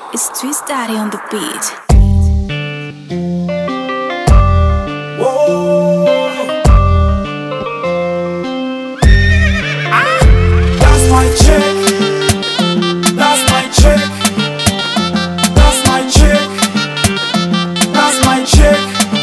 It's Twist Daddy on the beat. That's my chick. That's my chick. That's my chick. That's my chick.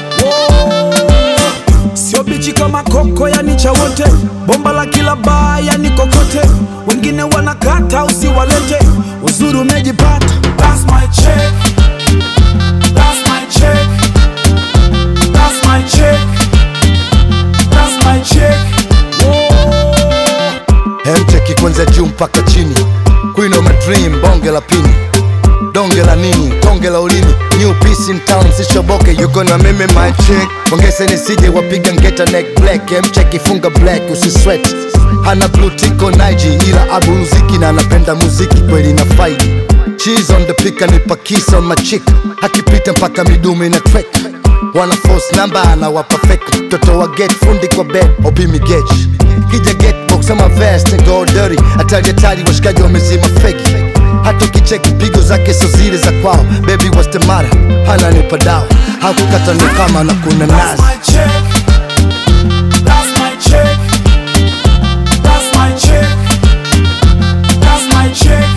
Whoa. Sio bichi kama koko yani cha wote, bomba la kila baa yani kokote, wengine wanakata usiwalete, uzuri umejipata. That's my chick. That's my chick. That's my chick. That's my chick. Whoa. Hemcheki kwanza juu mpaka chini, Queen of my dream, bonge la pini, donge la nini, tonge la ulimi, new piece in town, sishoboke, yuko na mimi my chick, ongeze nisije wapiga ngeta neck black, hemcheki funga black, usisweat, hana blue tick on IG, ila abu muziki na anapenda muziki kweli na faidi, cheese on the pick, anipa kiss on my chick, akipita mpaka midume na track wana force number anawapa fake mtoto wa get fundi kwa bed opimi gauge kija get box ama vest and go dirty hatari hatari washikaji wamezima feki hata ukicheki pigo zake so zile za kwao baby what's the matter hana nipa dawa hakukata ndo kama na kuna That's nazi my chick. That's my chick. That's my chick. That's my chick.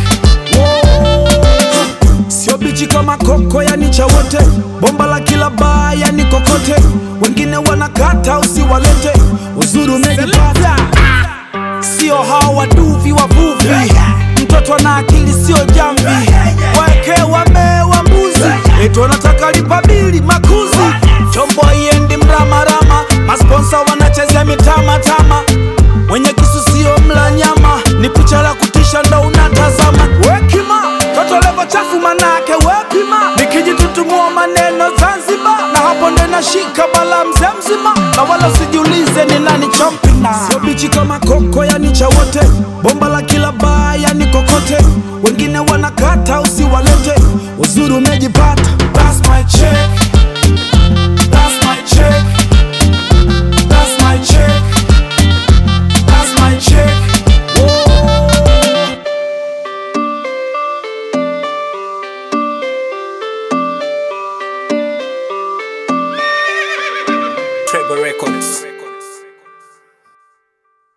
Whoa. Sio bichi kama koko yani cha wote, bomba la kila baa yani kokote, wengine wanakata usiwalete, uzuri umejipata. Sio hao waduvi wavuvi, mtoto na akili sio jamvi, waeke wamewa mbuzi, eti wanataka lipa bili makuzi, chombo iendi mramarama, masponsa wanachezea mitamatama, mwenye kisu sio mla nyama, ni picha la kutisha ndo unatazama. Wekima toto levo chafu manake wepima, nikijitutumua maneno Zanzibar, na hapo ndo nashika bala mzee mzima, na wala sijiulize ni nani chompina. Sio bichi kama koko yani cha wote, bomba la kila baa yani kokote, wengine wanakata usiwalete, uzuri umejipata